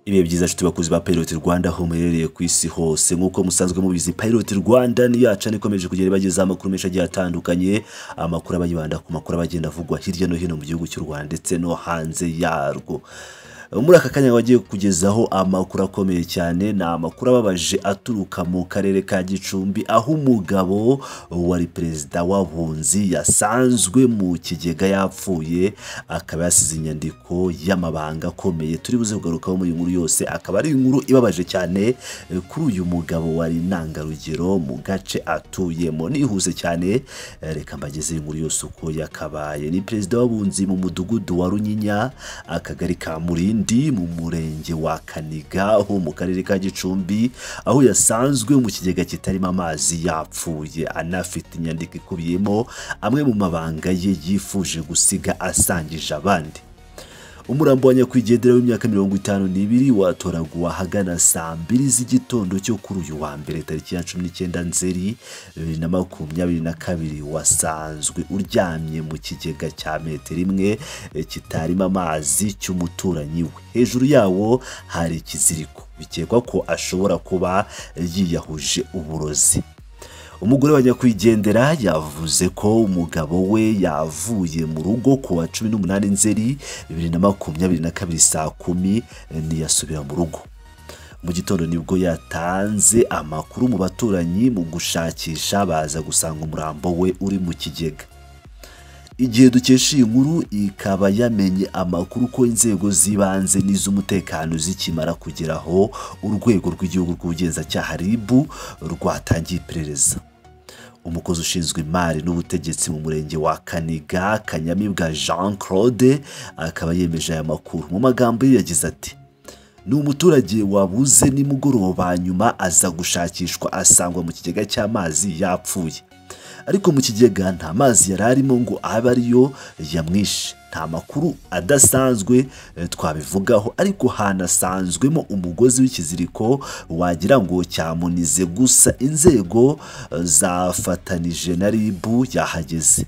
ibihe byiza nshuti bakuzi ba Pilot Rwanda aho muherereye ku isi hose nk'uko musanzwe mubizi Pilot Rwanda ni yacana ikomeje kugera ibagezaho amakuru menshi agiye atandukanye amakuru aba yibanda ku makuru aba agenda avugwa hirya no hino mu gihugu cy'u Rwanda ndetse no hanze yarwo muri aka kanya bagiye kugezaho amakuru akomeye cyane ni amakuru ababaje aturuka mu karere ka gicumbi aho umugabo wari perezida w'abunzi yasanzwe mu kigega yapfuye akaba yasize inyandiko y'amabanga akomeye turi buze kugarukaho muri iyi nkuru yose akaba ari inkuru ibabaje cyane kuri uyu mugabo wari intangarugero mu gace atuyemo nihuse cyane reka mbageze inkuru yose uko yakabaye ni perezida w'abunzi mu mudugudu wa runyinya akagari ka murindi ndi mu murenge wa kaniga ho mu karere ka gicumbi aho yasanzwe mu kigega kitarimo amazi yapfuye anafite inyandiko ikubiyemo amwe mu mabanga ye yifuje gusiga asangije abandi umurambo wa nyakwigendera w'imyaka mirongo itanu n'ibiri watoraguwe ahagana saa mbiri z'igitondo cyo kuri uyu wa mbere tariki ya cumi n'icyenda nzeri bibiri na makumyabiri na kabiri wasanzwe uryamye mu kigega cya metero imwe kitarimo amazi cy'umuturanyi we hejuru yawo hari ikiziriko bikekwa ko ashobora kuba yiyahuje uburozi umugore wa nyakwigendera yavuze ko umugabo we yavuye mu rugo ku wa cumi n'umunani nzeri bibiri na makumyabiri na kabiri saa kumi ntiyasubira mu rugo mu gitondo nibwo yatanze amakuru mu baturanyi mu gushakisha baza gusanga umurambo we uri mu kigega igihe dukesha iyi nkuru ikaba yamenye amakuru ko inzego z'ibanze n'iz'umutekano zikimara kugeraho urwego rw'igihugu rw'ubugenzacyaha RIB rwatangiye iperereza umukozi ushinzwe imari n'ubutegetsi mu murenge wa kaniga kanyamibwa jean claude akaba yemeje aya makuru mu magambo ye yagize ati ni umuturage wabuze nimugoroba nyuma aza gushakishwa asangwa mu kigega cy'amazi yapfuye ariko mu kigega nta mazi yari arimo ngo abe ariyo yamwishe nta makuru adasanzwe twabivugaho ariko hanasanzwemo umugozi w'ikiziriko wagira ngo cyamunize gusa inzego zafatanije na RIB yahageze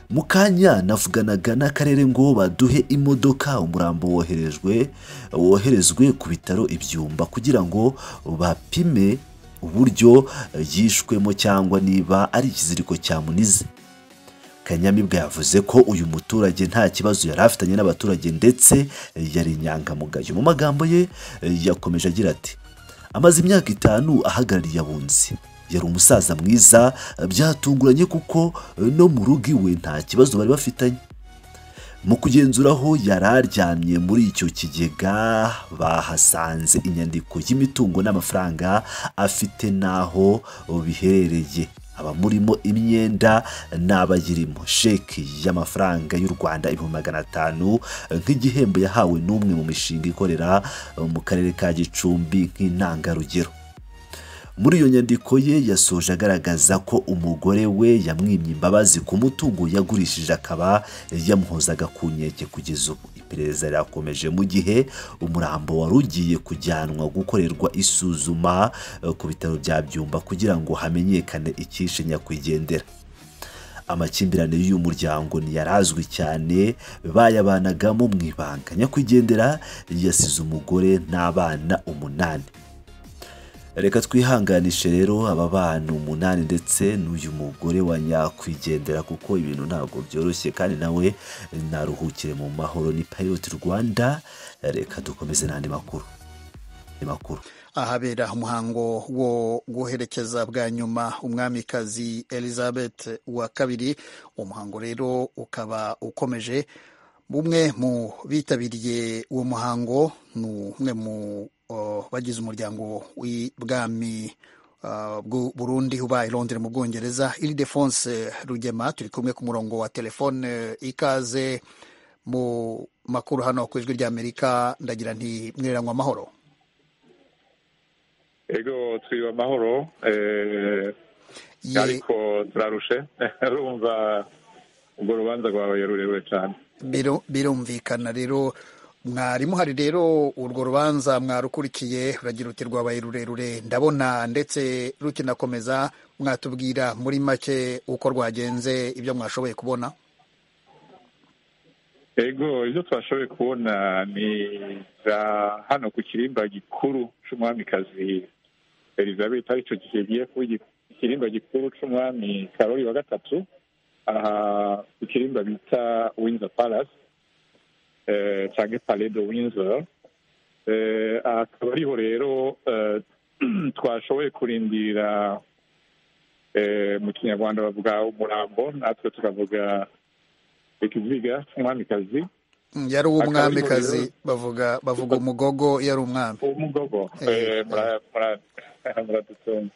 mu kanya navuganaga n'akarere ngo baduhe imodoka umurambo woherejwe woherezwe ku bitaro ibyumba kugira ngo bapime uburyo yishwemo cyangwa niba ari ikiziriko cyamunize kanyamibwa yavuze ko uyu muturage nta kibazo yari afitanye n'abaturage ndetse yari inyangamugayo mu magambo ye yakomeje agira ati amaze imyaka itanu ahagarariye abunzi yari umusaza mwiza byatunguranye kuko no mu rugo iwe nta kibazo bari bafitanye mu kugenzura aho yari aryamye muri icyo kigega bahasanze inyandiko y'imitungo n'amafaranga afite n'aho biherereye abamurimo imyenda n'abayirimo sheki y'amafaranga y'u Rwanda ibihumbi magana atanu nk'igihembo yahawe n'umwe mu mishinga ikorera mu karere ka gicumbi nk'intangarugero muri iyo nyandiko ye yasoje agaragaza ko umugore we yamwimye imbabazi ku mutungo yagurishije akaba yamuhozaga ku nkeke kugeza ubu iperereza rirakomeje mu gihe umurambo wari ugiye kujyanwa gukorerwa isuzuma ku bitaro bya byumba kugira ngo hamenyekane icyishe nyakwigendera amakimbirane y'uyu muryango ntiyarazwi cyane bayabanagamo mu ibanga nyakwigendera yasize umugore n'abana umunani reka twihanganishe rero aba bana umunani ndetse n'uyu mugore wa nyakwigendera kuko ibintu ntabwo byoroshye kandi nawe naruhukire mu mahoro ni pilot rwanda reka dukomeze n'andi makuru makuru ahabera umuhango wo guherekeza bwa nyuma umwamikazi elizabeth wa kabiri umuhango rero ukaba ukomeje umwe mu bitabiriye uwo muhango ni umwe mu bagize umuryango w'ibwami Burundi ubaye i Londres mu bwongereza iridefonse rugema turi kumwe ku murongo wa telefone ikaze mu makuru hano ku ijwi ry'amerika ndagira nti mwiriranywe amahoro ego twiriwe amahoro ariko turarushe urumva urwo rubanza rwawe rurerure cyane birumvikana rero mwari muhari rero urwo rubanza mwarukurikiye uragira uti rwabaye rurerure ndabona ndetse rukinakomeza mwatubwira muri make uko rwagenze ibyo mwashoboye kubona ego ibyo twashoboye kubona ni za hano ku kirimba gikuru cy'umwamikazi elizabeth aricyo kigiye kuba ikirimba gikuru cy'umwami karori wa gatatu aha ku kirimba bita windsor palace cyangwa pale de windsor akaba ariho rero twashoboye kurindira mu kinyarwanda bavuga umurambo natwe tukavuga ikiziga umwamikazi yari uw'umwamikazi bavuga bavuga umugogo yari umwami umugogo muradutunga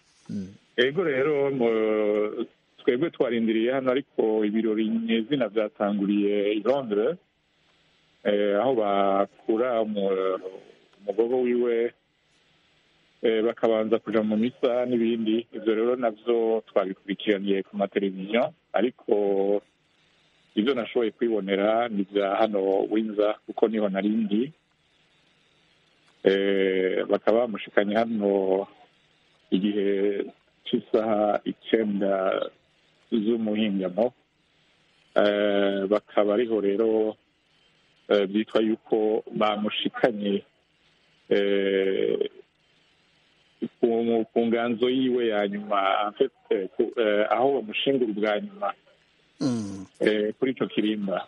yego rero twebwe twarindiriye hano ariko ibirori nyezina byatanguriye i londres aho bakura umugogo wiwe bakabanza kujya mu misa n'ibindi ibyo rero nabyo twabikurikiraniye ku mateleviziyo ariko ibyo nashoboye kwibonera ni ibya hano winza kuko niho narindi bakaba bamushikanye hano igihe cy'isaha icyenda z'umuhingamo bakaba ariho rero byitwa yuko bamushikanye ku nganzo yiwe ya nyuma aho bamushingura ubwa nyuma kuri icyo kirimba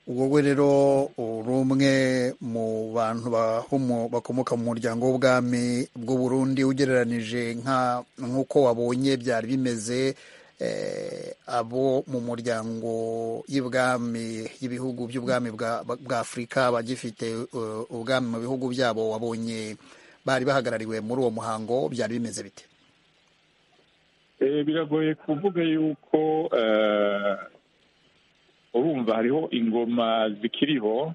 wowe rero uri umwe mu bantu bakomoka mu muryango w'ubwami bw'u Burundi ugereranije nk'uko wabonye byari bimeze abo mu muryango y'ubwami y'ibihugu by'ubwami bwa afurika bagifite ubwami mu bihugu byabo wabonye bari bahagarariwe muri uwo muhango byari bimeze bite biragoye kuvuga yuko urumva hariho ingoma zikiriho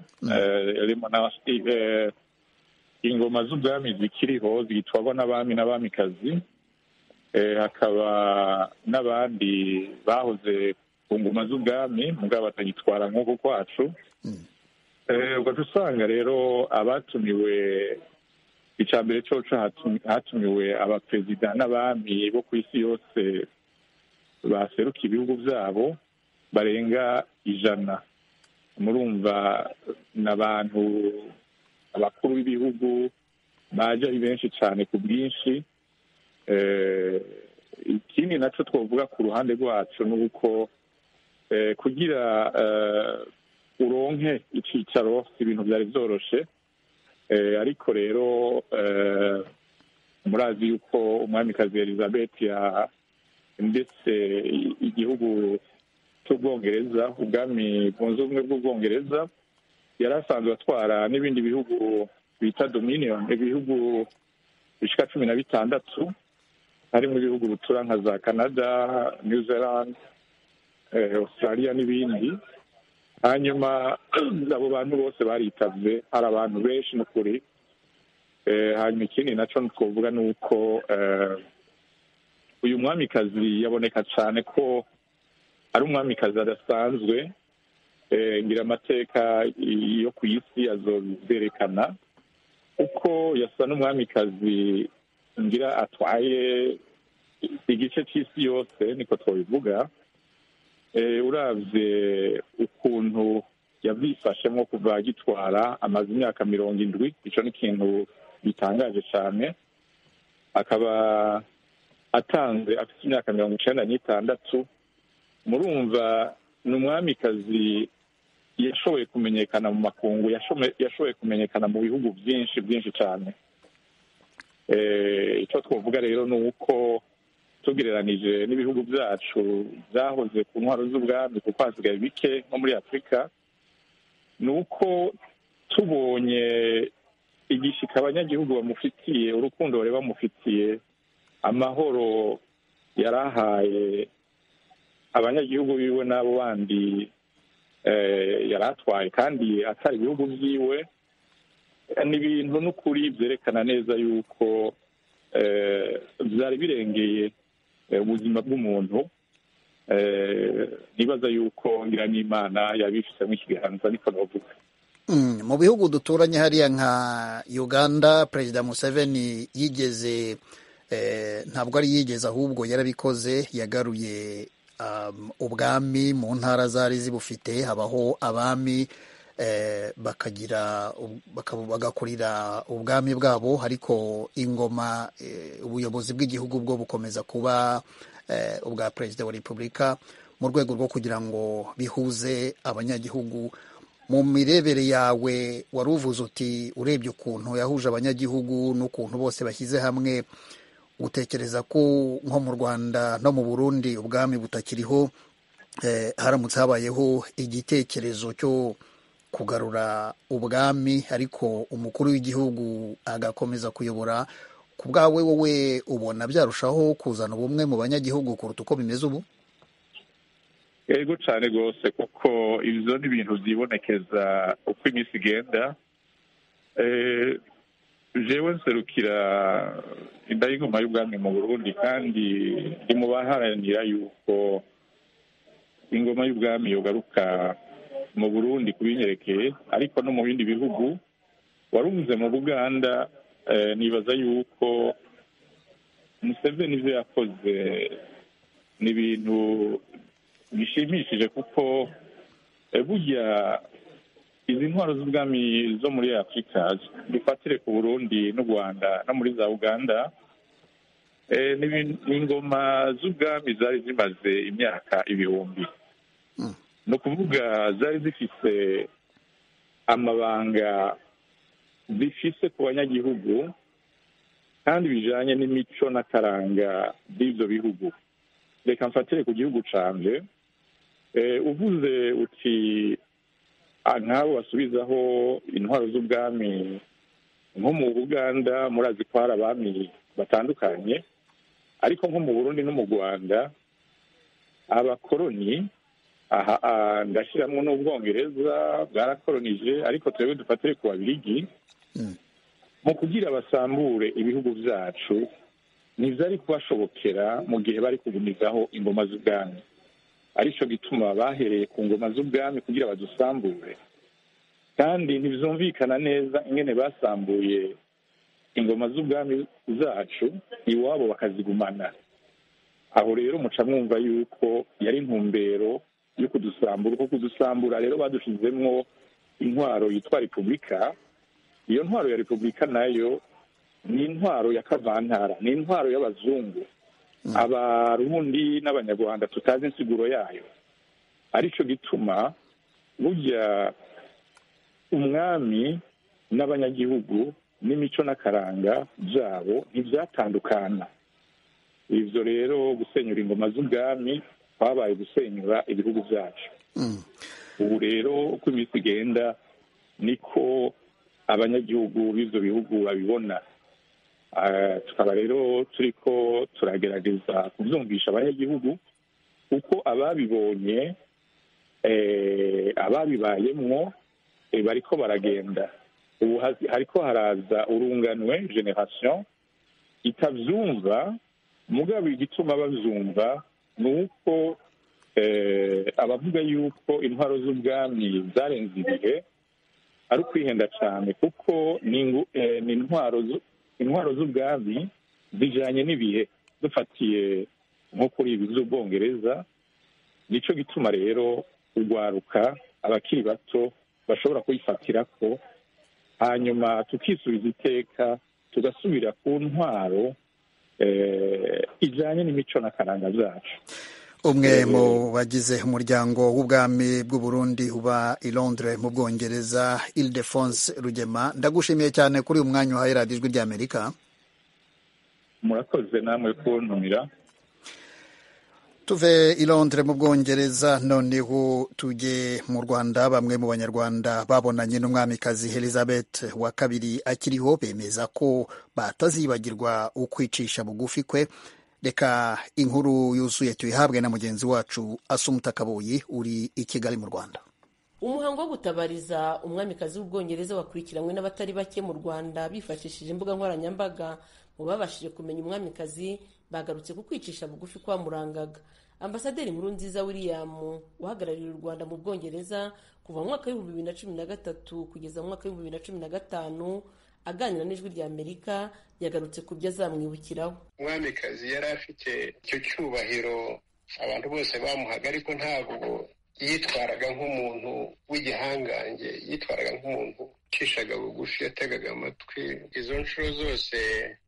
ingoma z'ubwami zikiriho zitwarwa n'abami n'abamikazi hakaba n'abandi bahoze ku ngoma z'ubwami mugabo batagitwara nk'uko kwacu ugahita usanga rero abatumiwe icya mbere cyoco hatumiwe abaperezida n'abami bo ku isi yose baseruka ibihugu byabo barenga ijana murumva n'abantu abakuru b'ibihugu baje ari benshi cyane ku bwinshi ikindi nacyo twavuga ku ruhande rwacu ni uko kugira uronke icyicaro si ibintu byari byoroshye ariko rero murazi yuko umwamikazi elizabeth ndetse igihugu cy'ubwongereza ubwami bwunze ubumwe bw'ubwongereza yari asanzwe atwara n'ibindi bihugu bita dominion ibihugu bishyika cumi na bitandatu harimo ibihugu bitura nka za canada new zealand australia n'ibindi hanyuma abo bantu bose baritabye hari abantu benshi ni ukuri hanyuma ikindi nacyo twavuga ni uko uyu mwamikazi yaboneka cyane ko ari umwamikazi adasanzwe ngira amateka yo ku isi azozerekana kuko yasa n'umwamikazi ngira atwaye igice cy'isi yose niko twabivuga urabye ukuntu yabyifashemo kuva agitwara amaze imyaka mirongo indwi icyo ni ikintu gitangaje cyane akaba atanze afite imyaka mirongo icyenda n'itandatu murumva ni umwamikazi yashoboye kumenyekana mu makungu yashoboye kumenyekana mu bihugu byinshi byinshi cyane icyo twavuga rero ni uko tugereranije n'ibihugu byacu byahoze ku ntwaro z'ubwami kuko hasigaye bike nko muri afurika ni uko tubonye igishyika abanyagihugu bamufitiye urukundo bari bamufitiye amahoro yarahaye abanyagihugu biwe n'abo bandi yari atwaye kandi atari ibihugu byiwe ni ibintu n'ukuri byerekana neza yuko byari birengeye ubuzima bw'umuntu nibaza yuko nyiranimana yabifitemo ikiganza niko navuga mu bihugu duturanye hariya nka uganda perezida museveni yigeze ntabwo ari yigeze ahubwo yarabikoze yagaruye ubwami mu ntara zari zibufite habaho abami bakagira bagakurira ubwami bwabo ariko ingoma ubuyobozi bw'igihugu bwo bukomeza kuba ubwa perezida wa repubulika mu rwego rwo kugira ngo bihuze abanyagihugu mu mirebere yawe wari uvuze uti urebye ukuntu yahuje abanyagihugu n'ukuntu bose bashyize hamwe utekereza ko nko mu rwanda no mu burundi ubwami butakiriho haramutse habayeho igitekerezo cyo kugarura ubwami ariko umukuru w'igihugu agakomeza kuyobora ku bwawe wowe ubona byarushaho kuzana ubumwe mu banyagihugu kuruta uko bimeze ubu yego cyane rwose kuko ibyo ni ibintu byibonekeza uko iminsi igenda jewe nserukira indayigoma y'ubwami mu burundi kandi ndi mu baharanira yuko ingoma y'ubwami yogaruka mu burundi kubinyerekeye ariko no mu bindi bihugu warubuze mu buganda nibaza yuko museveni ibyo yakoze ni ibintu bishimishije kuko burya izi ntwaro z'ubwami zo muri afurika dufatire ku burundi n'u rwanda no muri za uganda ni ingoma z'ubwami zari zimaze imyaka ibihumbi ni ukuvuga zari zifite amabanga zifise ku banyagihugu kandi bijyanye n'imico n'akaranga by'ibyo bihugu reka mfatire ku gihugu canje uvuze uti nk'abo basubizaho intwaro z'ubwami nko mu buganda murazi ko hari abami batandukanye ariko nko mu burundi no mu rwanda abakoroni aha ndashyiramo n'ubwongereza bwarakoronije ariko twebwe dufatire ku babirigi mu kugira basambure ibihugu byacu ntibyari kubashobokera mu gihe bari kugumizaho ingoma z'ubwami aricyo gituma bahereye ku ngoma z'ubwami kugira badusambure kandi ntibyumvikana neza ingene basambuye ingoma z'ubwami zacu iwabo bakazigumana aho rero muca mwumva yuko yari intumbero yo kudusambura kuko kudusambura rero badushizemwo intwaro yitwa repubulika iyo ntwaro ya repubulika nayo ni intwaro ya kavantara ni intwaro y'abazungu abarundi n'abanyarwanda tutazi insiguro yayo aricyo gituma burya umwami n'abanyagihugu n'imico n'akaranga byabo ntibyatandukana ibyo rero gusenyura ingoma z'ubwami kwabaye gusenyura ibihugu byacu ubu rero uko iminsi igenda niko abanyagihugu b'ibyo bihugu babibona tukaba rero turi ko turagerageza kubyumvisha abanyagihugu kuko ababibonye ababibayemwo bari ko baragenda ubu hariko haraza urunganwe generasiyo itabyumva mugabo igituma babyumva ni uko abavuga yuko intwaro z'ubwami zarenze ibihe ari ukwihenda cyane kuko ni intwaro intwaro z'ubwami zijyanye n'ibihe dufatiye nko kuri ibi z'ubwongereza nicyo gituma rero urwaruka abakiri bato bashobora kuyifatira ko hanyuma tukisubiza iteka tugasubira ku ntwaro ijyanye n'imico n'akaranga zacu umwe mu bagize umuryango w'ubwami bw'uburundi uba i londres mu bwongereza ildefonse rugema ndagushimiye cyane kuri uyu mwanya uhaye radiyo ijwi ry'amerika murakoze namwe kuntumira tuve i londres mu bwongereza noneho tujye mu rwanda bamwe mu banyarwanda babonanye n'umwamikazi elizabeth wa kabiri akiriho bemeza ko batazibagirwa ukwicisha bugufi kwe reka inkuru yuzuye tuyihabwe na mugenzi wacu asumuta kabuyi uri i kigali mu rwanda umuhango wo gutabariza umwamikazi w'ubwongereza wakurikiranywe n'abatari bake mu rwanda bifashishije imbuga nkoranyambaga mu babashije kumenya umwamikazi bagarutse ku kwicisha bugufi kwamurangaga ambasaderi nkuru nziza william uhagarariye u rwanda mu bwongereza kuva mu mwaka w'ibihumbi bibiri na cumi na gatatu kugeza mu mwaka w'ibihumbi bibiri na cumi na gatanu aganira n'ijwi rya amerika yagarutse ku byo azamwibukiraho umwamikazi yari afite icyo cyubahiro abantu bose bamuhaga ariko ntabwo yitwaraga nk'umuntu w'igihangange yitwaraga nk'umuntu ucishaga bugufi yategaga amatwi izo nshuro zose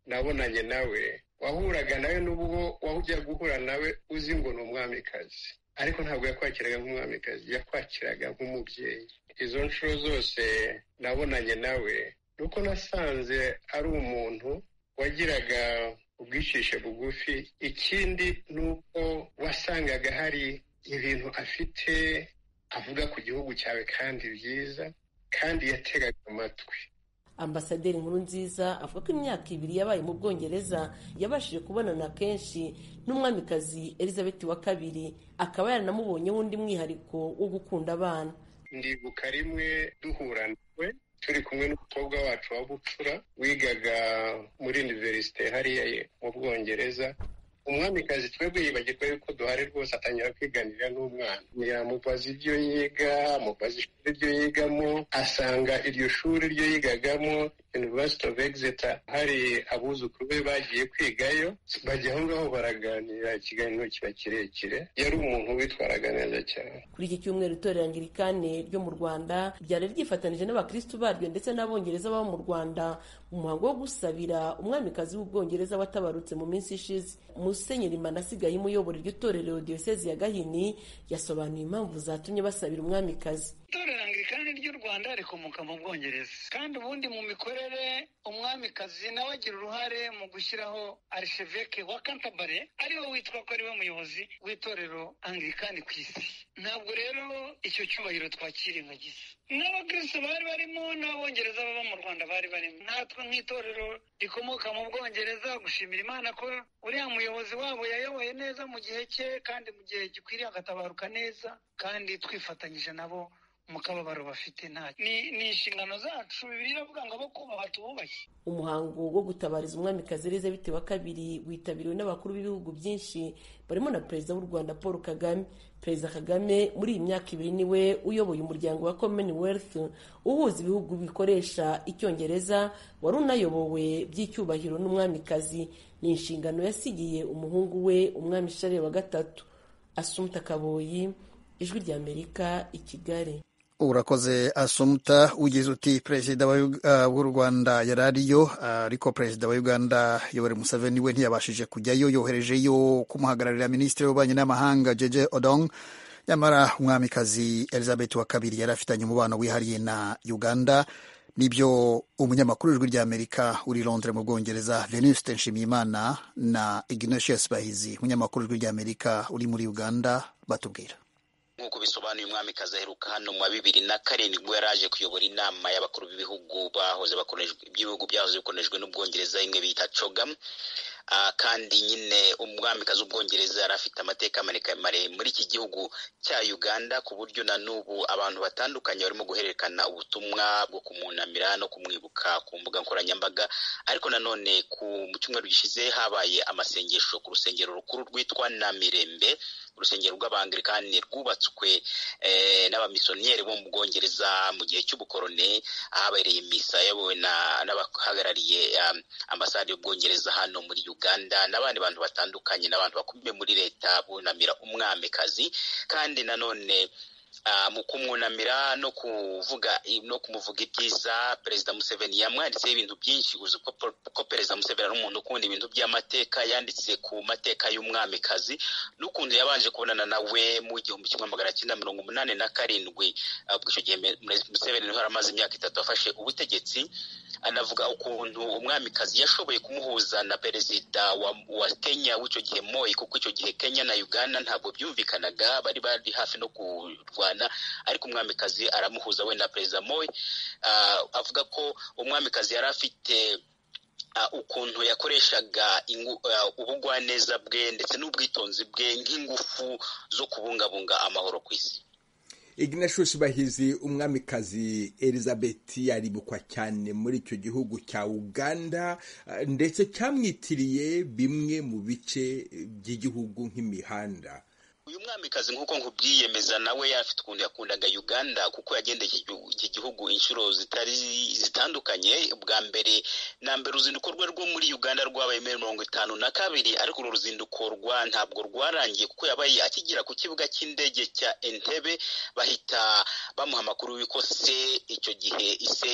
nabonanye nawe wahuraga nawe n'ubwo wajya guhura nawe uzi ngo ni umwamikazi ariko ntabwo yakwakiraga nk'umwamikazi yakwakiraga nk'umubyeyi izo nshuro zose nabonanye nawe nuko nasanze ari umuntu wagiraga ubwicishe bugufi ikindi ni uko wasangaga hari ibintu afite avuga ku gihugu cyawe kandi byiza kandi yategaga amatwi ambasaderi nkuru nziza avuga ko imyaka ibiri yabaye mu bwongereza yabashije kubonana kenshi n'umwamikazi elizabeth wa kabiri akaba yaranamubonyeho undi mwihariko wo gukunda abana ndibuka rimwe duhura nawe turi kumwe n'umukobwa wacu wa bucura wigaga muri univerisite hariya mu bwongereza umwamikazi twebwe yibagirwa yuko duhari rwose atangira kwiganirira n'umwana yamubaza ibyo yiga amubaza ishuri ryo yigamo asanga iryo shuri ryo yigagamo university of exeter hari abuzukuru be bagiye kwigayo bajya aho ngaho baraganira ikiganiro kiba kirekire yari umuntu witwaraga neza cyane kuri iki cyumweru itorero angirikane ryo mu rwanda ryari ryifatanije n'abakirisitu baryo ndetse n'abongereza baba mu rwanda mu muhango wo gusabira umwamikazi w'ubwongereza watabarutse mu minsi ishize musenyeri manasigaye umuyobora iryo torero diyosezi ya gahini yasobanuye impamvu zatumye basabira umwamikazi itorero angirikani ry'u rwanda rikomoka mu bwongereza kandi ubundi mu mikorere umwamikazi nawe agira uruhare mu gushyiraho arisheveke wa kantabare ariwe witwa ko ariwe muyobozi w'itorero angirikani ku isi ntabwo rero icyo cyubahiro twakirengagiza n'abakirisitu bari barimo n'abongereza baba mu rwanda bari barimo natwe nk'itorero rikomoka mu bwongereza gushimira imana ko uriya muyobozi wabo yayoboye neza mu gihe cye kandi mu gihe gikwiriye agatabaruka neza kandi twifatanyije nabo mu kababaro bafite nta ni inshingano zacu bibiliya iravuga ngo abo kubaha tububahe umuhango wo gutabariza umwamikazi elizabeth wa kabiri witabiriwe n'abakuru b'ibihugu byinshi barimo na perezida w'u rwanda paul kagame perezida kagame muri iyi myaka ibiri niwe uyoboye umuryango wa commonwealth uhuza ibihugu bikoresha icyongereza wari unayobowe by'icyubahiro n'umwamikazi ni inshingano yasigiye umuhungu we umwami shariye wa gatatu asumta kaboyi ijwi ry'amerika i kigali urakoze asumta ugize uti perezida w'u rwanda yari ariyo ariko perezida wa uganda yoweri museveni we ntiyabashije kujyayo yoherejeyo kumuhagararira minisitiri w'ububanyi n'amahanga jeje odong nyamara umwamikazi elizabeth wa kabiri yari afitanye umubano wihariye na uganda nibyo umunyamakuru w'ijwi ry'amerika uri londres mu bwongereza venuste nshimiyimana na ignatius bahizi umunyamakuru w'ijwi ry'amerika uri muri uganda batubwira nk'uko bisobanuye umwamikazi aheruka hano mu wa bibiri na karindwi ubwo yari aje kuyobora inama y'abakuru b'ibihugu bahoze by'ibihugu byahoze bikoreshejwe n'ubwongereza imwe bita cogam kandi nyine umwamikazi w'ubwongereza yari afite amateka maremare muri iki gihugu cya uganda ku buryo na n'ubu abantu batandukanye barimo guhererekana ubutumwa bwo kumunamira no kumwibuka ku mbuga nkoranyambaga ariko nanone ku cyumweru gishize habaye amasengesho ku rusengero rukuru rwitwa namirembe urusengero rw'abangilikani rwubatswe n'abamisiyoneri bo mu bwongereza mu gihe cy'ubukorone ahabereye misa yayobowe n'abahagarariye ambasade y'ubwongereza hano muri uganda n'abandi bantu batandukanye n'abantu bakomeye muri leta bunamira umwamikazi kandi nanone mu kumwunamira no kuvuga no kumuvuga ibyiza perezida museveni yamwanditseho ibintu byinshi uzi ko perezida museveni ari umuntu ukunda ibintu by'amateka yanditse ku mateka y'umwamikazi n'ukuntu yabanje kubonana nawe mu gihumbi kimwe magana cyenda mirongo umunani na karindwi ubwo icyo gihe museveni niho amaze imyaka itatu afashe ubutegetsi anavuga ukuntu umwamikazi yashoboye kumuhuza na perezida wa kenya w'icyo gihe moyi kuko icyo gihe kenya na uganda ntabwo byumvikanaga bari bari hafi no kurwana ariko umwamikazi aramuhuza we na perezida moyi avuga ko umwamikazi yari afite ukuntu yakoreshaga ubugwaneza bwe ndetse n'ubwitonzi bwe nk'ingufu zo kubungabunga amahoro ku isi ignatius bahizi umwamikazi elizabeth yaribukwa cyane muri icyo gihugu cya uganda ndetse cyamwitiriye bimwe mu bice by'igihugu nk'imihanda uyu mwamikazi nk'uko nkubwiyemeza nawe afite ukuntu yakundaga uganda kuko yagendeye iki gihugu inshuro zitari zitandukanye bwa mbere na mbere uruzinduko rwe rwo muri uganda rwabaye muri mirongo itanu na kabiri ariko uru ruzinduko rwa ntabwo rwarangiye kuko yabaye akigera ku kibuga cy'indege cya entebe bahita bamuha amakuru y'uko se icyo gihe ise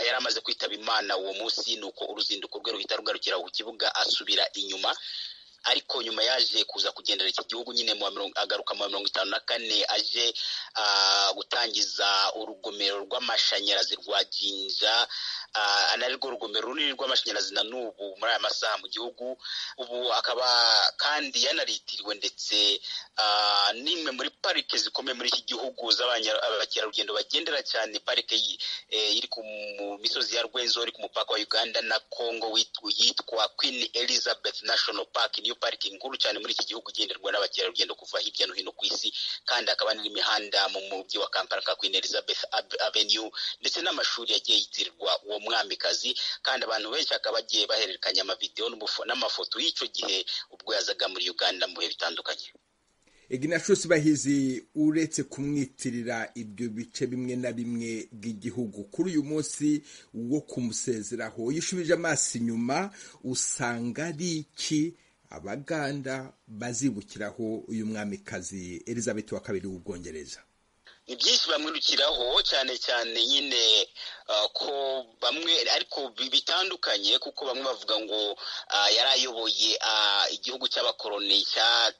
yari amaze kwitaba imana uwo munsi ni uko uruzinduko rwe ruhita rugarukira ku kibuga asubira inyuma ariko nyuma yaje kuza kugendera iki gihugu nyine agaruka mu mirongo itanu na kane aje gutangiza urugomero rw'amashanyarazi rwa ginja anarirwo rugomero runini rw'amashanyarazi na n'ubu muri aya masaha mu gihugu ubu akaba kandi yanaritiwe ndetse n'imwe muri parike zikomeye muri iki gihugu z'abakerarugendo bagendera cyane parike iri ku misozi ya rwenzori ku mupaka wa uganda na congo yitwa queen elizabeth national park niyo parike nkuru cyane muri iki gihugu igenderwa n'abakerarugendo kuva hirya no hino ku isi kandi hakaba n'imihanda mu mujyi wa kampala ka queen elizabeth avenue ndetse n'amashuri yagiye yitirirwa uwo mwamikazi kandi abantu benshi bakaba bagiye bahererekanya amavidewo n'amafoto y'icyo gihe ubwo yazaga muri uganda mu bihe bitandukanye ignatius bahizi uretse kumwitirira ibyo bice bimwe na bimwe by'igihugu kuri uyu munsi wo kumusezeraho yishubije amaso inyuma usanga ari iki abaganda bazibukiraho uyu mwamikazi elizabeth wa kabiri w'ubwongereza ni byinshi bamwirukiraho cyane cyane nyine ko bamwe ariko bitandukanye kuko bamwe bavuga ngo yari ayoboye igihugu cy'abakoroni cya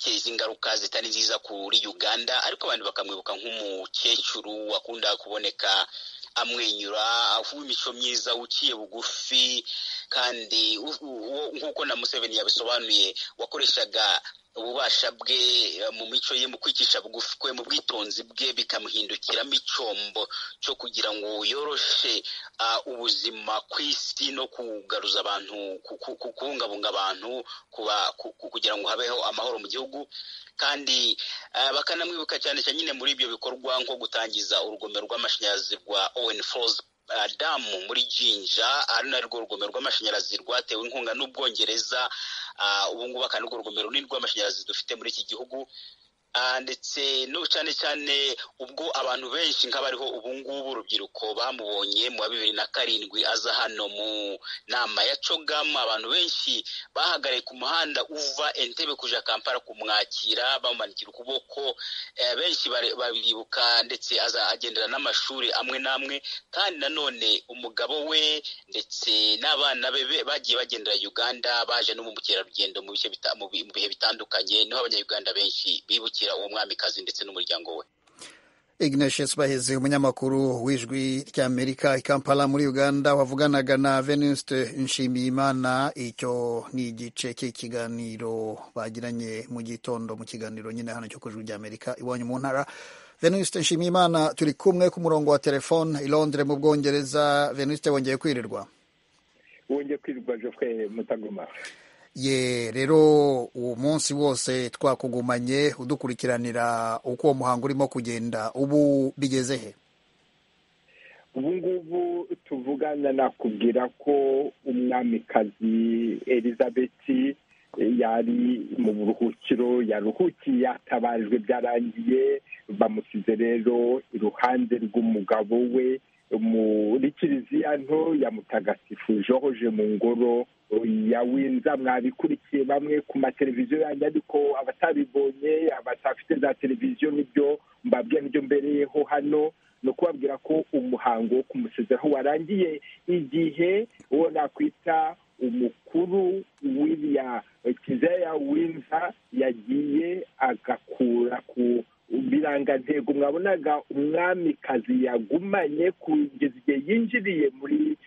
biteza ingaruka zitari nziza kuri uganda ariko abantu bakamwibuka nk'umukecuru wakunda kuboneka amwenyura w'imico myiza uciye bugufi kandi nk'uko na museveni yabisobanuye wakoreshaga ububasha bwe mu mico ye mu kwicisha bugufi kwe mu bwitonzi bwe bikamuhindukiramo icyombo cyo kugira ngo yoroshe ubuzima ku isi no kugaruza abantu kubungabunga abantu kugira ngo habeho amahoro mu gihugu kandi bakanamwibuka cyane cyane nyine muri ibyo bikorwa nko gutangiza urugomero rw'amashanyarazi rwa owen fozi damu muri jinja ari narwo rugomero rw'amashanyarazi rwatewe inkunga n'ubwongereza ubu ngubu akaba narwo rugomero runini rw'amashanyarazi dufite muri iki gihugu ndetse no cyane cyane ubwo abantu benshi nk'abariho ubu ngubu urubyiruko bamubonye mu wa bibiri na karindwi aza hano mu nama ya cogamu abantu benshi bahagarariye ku muhanda uva entebe kuja kampala kumwakira bamumanikira ukuboko benshi babibuka ndetse aza agendera n'amashuri amwe n'amwe kandi nanone umugabo we ndetse n'abana be bagiye bagendera uganda baje no mu bukerarugendo mu bihe bitandukanye niho abanyayuganda benshi bibukira uwo mwamikazi ndetse n'umuryango we ignatius baheze umunyamakuru w'ijwi ry'amerika i kampala muri uganda wavuganaga na venuste nshimiyimana icyo ni igice cy'ikiganiro bagiranye mu gitondo mu kiganiro nyine hano cyo ku ijwi ry'amerika iwanyu mu ntara venuste nshimiyimana turi kumwe ku murongo wa telefone i londres mu bwongereza venuste wongeye kwirirwa wongeye kwirirwa jofwe mutagoma ye rero uwo munsi wose twakugumanye udukurikiranira uko uwo muhango urimo kugenda ubu bigeze he ubu ngubu tuvugana nakubwira ko umwamikazi elizabeth yari mu buruhukiro yaruhukiye yatabajwe byarangiye bamusize rero iruhande rw'umugabo we muri kiliziya nto yamutagasifu hoje mu ngoro yawinza mwabikurikiye bamwe ku mateleviziyo yanjye ariko abatabibonye abatafite za televiziyo nibyo mbabwira nibyo mbereyeho hano ni ukubabwira ko umuhango wo kumusezeraho warangiye igihe uwo nakwita umukuru w'iriya kiliziya ya winza yagiye agakura ku birangantego mwabonaga umwamikazi yagumanye kugeza igihe yinjiriye muri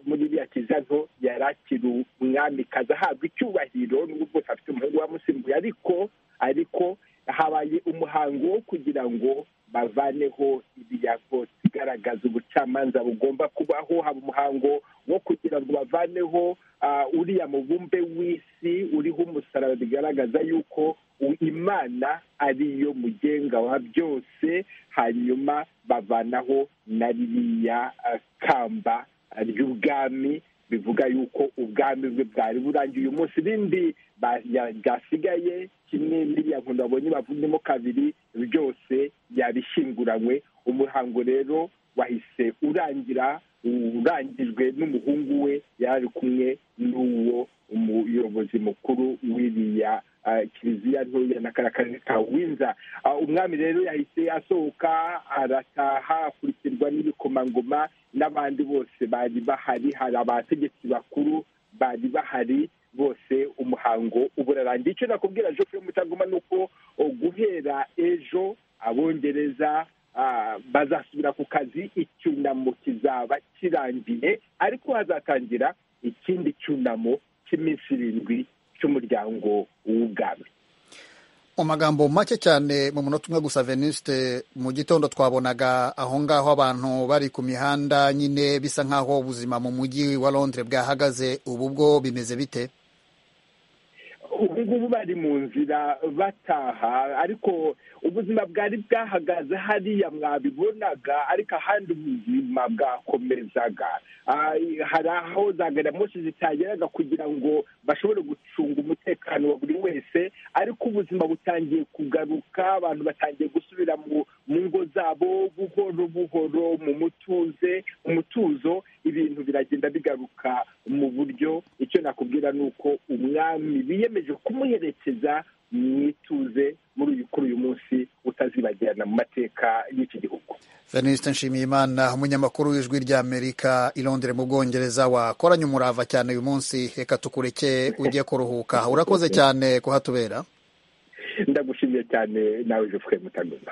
muri iriya kiliziya nto yari akiri umwamikazi ahabwa icyubahiro n'ubwo afite umuhungu wamusimbuye ariko ariko habaye umuhango wo kugira ngo bavaneho ibiyago igaragaza ubucamanza bugomba kubaho haba umuhango wo kugira ngo bavaneho uriya mubumbe w'isi uriho umusaraba bigaragaza yuko imana ariyo mugenga wa byose hanyuma bavanaho na ririya kamba ry'ubwami bivuga yuko ubwami bwe bwari burangiye uyu munsi ibindi byasigaye kimwe n'iriya nkunda babonye bavunemo kabiri byose yabishyinguranywe umuhango rero wahise urangira urangijwe n'umuhungu we yari kumwe n'uwo umuyobozi mukuru w'iriya kiliziya ntoya na kariya ka winza umwami rero yahise asohoka arataha akurikirwa n'ibikomangoma n'abandi bose bari bahari hari abategetsi bakuru bari bahari bose umuhango uburarangiye icyo nakubwira jofu mutagoma ni uko guhera ejo abongereza bazasubira ku kazi icyunamo kizaba kirangiye ariko hazatangira ikindi cyunamo cy'iminsi irindwi cy'umuryango w'ubwami mu magambo make cyane mu munota umwe gusa venuste mu gitondo twabonaga aho ngaho abantu bari ku mihanda nyine bisa nk'aho ubuzima mu mujyi wa londres bwahagaze ubu bwo bimeze bite ubu ngubu bari mu nzira bataha ariko ubuzima bwari bwahagaze hariya mwabibonaga ariko ahandi ubuzima bwakomezaga hari aho za gari ya moshi zitageraga kugira ngo bashobore gucunga umutekano wa buri wese ariko ubuzima butangiye kugaruka abantu batangiye gusubira mu ngo zabo buhoro buhoro mu mutuze mu mutuzo ibintu biragenda bigaruka mu buryo icyo nakubwira ni uko umwami biyemeje kumuherekeza mwituze muri uyu kuri uyu munsi utazibagirana mu mateka y'iki gihugu venuste nshimiyimana umunyamakuru w'ijwi ry'amerika i londres mu bwongereza wakoranye umurava cyane uyu munsi reka tukureke ujye kuruhuka urakoze cyane kuhatubera ndagushimiye cyane nawe jufure mutagomba